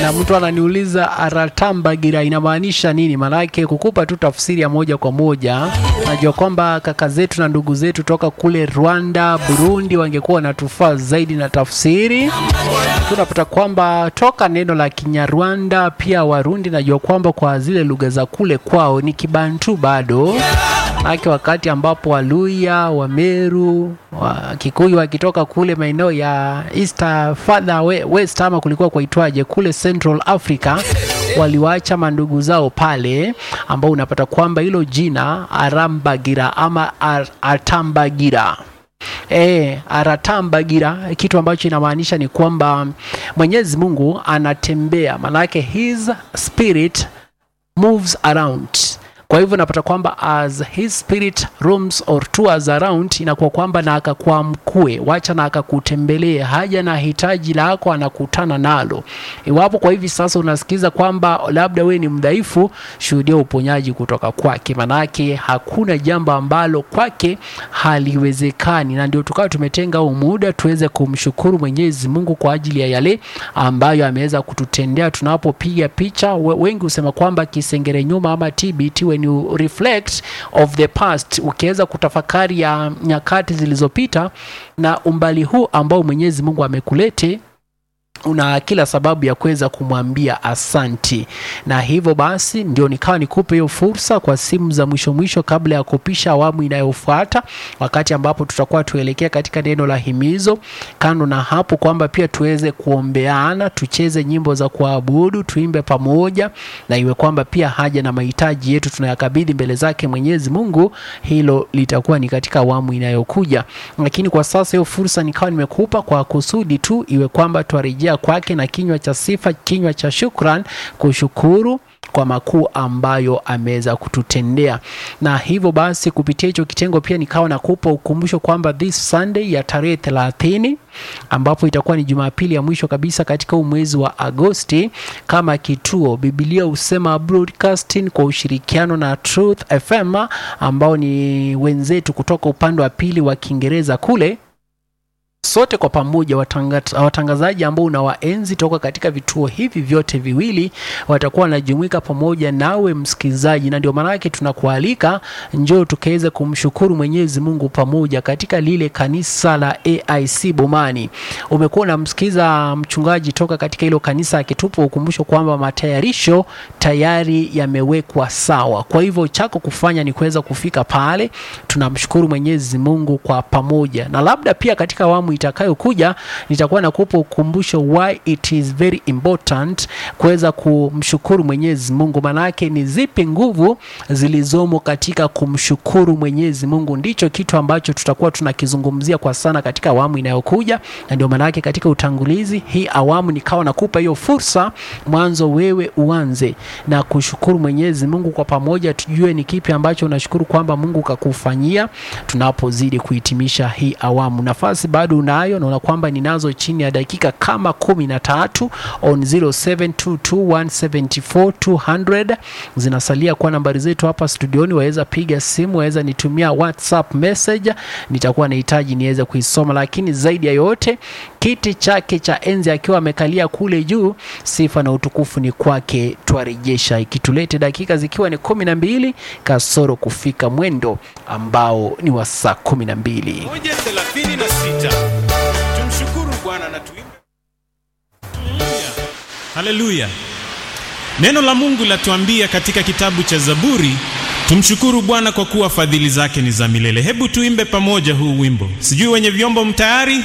na mtu ananiuliza aratambagira inamaanisha nini? Maanake kukupa tu tafsiri ya moja kwa moja, najua kwamba kaka zetu na ndugu zetu toka kule Rwanda, Burundi wangekuwa wanatufaa zaidi na tafsiri. Tunapata kwamba toka neno la Kinyarwanda, pia Warundi najua kwamba kwa zile lugha za kule kwao ni Kibantu bado Maanake wakati ambapo Waluya, Wameru, wa Kikuyu wakitoka kule maeneo ya East further we- west ama kulikuwa kwaitwaje kule Central Africa waliwaacha mandugu zao pale, ambao unapata kwamba hilo jina Arambagira ama Ar Atambagira E, aratambagira kitu ambacho inamaanisha ni kwamba Mwenyezi Mungu anatembea, maanake his spirit moves around kwa hivyo napata kwamba as his spirit roams or tours around, inakuwa kwamba na akakuamkue, wacha na akakutembelee, haja na hitaji lako anakutana nalo. Iwapo kwa hivi sasa unasikiza kwamba labda we ni mdhaifu, shuhudia uponyaji kutoka kwake, manake hakuna jambo ambalo kwake haliwezekani, na ndio tukawa tumetenga huu muda tuweze kumshukuru Mwenyezi Mungu kwa ajili ya yale ambayo ameweza kututendea tunapopiga picha. We- Wengi husema kwamba kisengere nyuma ama TBT when you reflect of the past, ukiweza kutafakari ya nyakati zilizopita na umbali huu ambao Mwenyezi Mungu amekulete una kila sababu ya kuweza kumwambia asanti, na hivyo basi ndio nikawa nikupe hiyo fursa kwa simu za mwisho mwisho kabla ya kupisha awamu inayofuata, wakati ambapo tutakuwa tuelekea katika neno la himizo. Kando na hapo, kwamba pia tuweze kuombeana, tucheze nyimbo za kuabudu, tuimbe pamoja, na iwe kwamba pia haja na mahitaji yetu tunayakabidhi mbele zake Mwenyezi Mungu. Hilo litakuwa ni katika awamu inayokuja, lakini kwa sasa hiyo fursa nikawa nimekupa kwa kusudi tu iwe kwamba twarejea kwake na kinywa cha sifa, kinywa cha shukran, kushukuru kwa makuu ambayo ameweza kututendea. Na hivyo basi kupitia hicho kitengo pia nikawa nakupa ukumbusho kwamba this Sunday ya tarehe 30 ambapo itakuwa ni Jumapili ya mwisho kabisa katika huu mwezi wa Agosti, kama kituo Biblia husema Broadcasting kwa ushirikiano na Truth FM ambao ni wenzetu kutoka upande wa pili wa Kiingereza kule sote kwa pamoja watanga, watangazaji ambao unawaenzi toka katika vituo hivi vyote viwili watakuwa wanajumuika pamoja nawe msikilizaji, na ndio maana yake tunakualika njoo tukaweze kumshukuru Mwenyezi Mungu pamoja katika lile kanisa la AIC Bomani. Umekuwa unamsikiza mchungaji toka katika hilo kanisa akitupa ukumbusho kwamba matayarisho tayari yamewekwa sawa. Kwa hivyo chako kufanya ni kuweza kufika pale, tunamshukuru Mwenyezi Mungu kwa pamoja, na labda pia katika awamu itakayokuja nitakuwa nakupa ukumbusho why it is very important kuweza kumshukuru Mwenyezi Mungu. Maanake ni zipi nguvu zilizomo katika kumshukuru Mwenyezi Mungu, ndicho kitu ambacho tutakuwa tunakizungumzia kwa sana katika awamu inayokuja, na ndio maanake katika utangulizi hii awamu nikawa nakupa hiyo fursa mwanzo, wewe uanze na kushukuru Mwenyezi Mungu kwa pamoja, tujue ni kipi ambacho unashukuru kwamba Mungu kakufanyia tunapozidi kuhitimisha hii awamu. Nafasi bado unayo, naona kwamba ninazo chini ya dakika kama kumi na tatu on 0722174200 zinasalia kwa nambari zetu hapa studioni. Waweza piga simu, waweza nitumia WhatsApp message, nitakuwa nahitaji niweze kuisoma. Lakini zaidi ya yote, kiti chake cha enzi akiwa amekalia kule juu, sifa na utukufu ni kwake, twarejesha ikitulete dakika zikiwa ni kumi na mbili kasoro kufika mwendo ambao ni wa saa kumi na mbili. moja thelathini na sita tumshukuru bwana na tuimbe haleluya neno la mungu latuambia katika kitabu cha zaburi tumshukuru bwana kwa kuwa fadhili zake ni za milele hebu tuimbe pamoja huu wimbo sijui wenye vyombo mtayari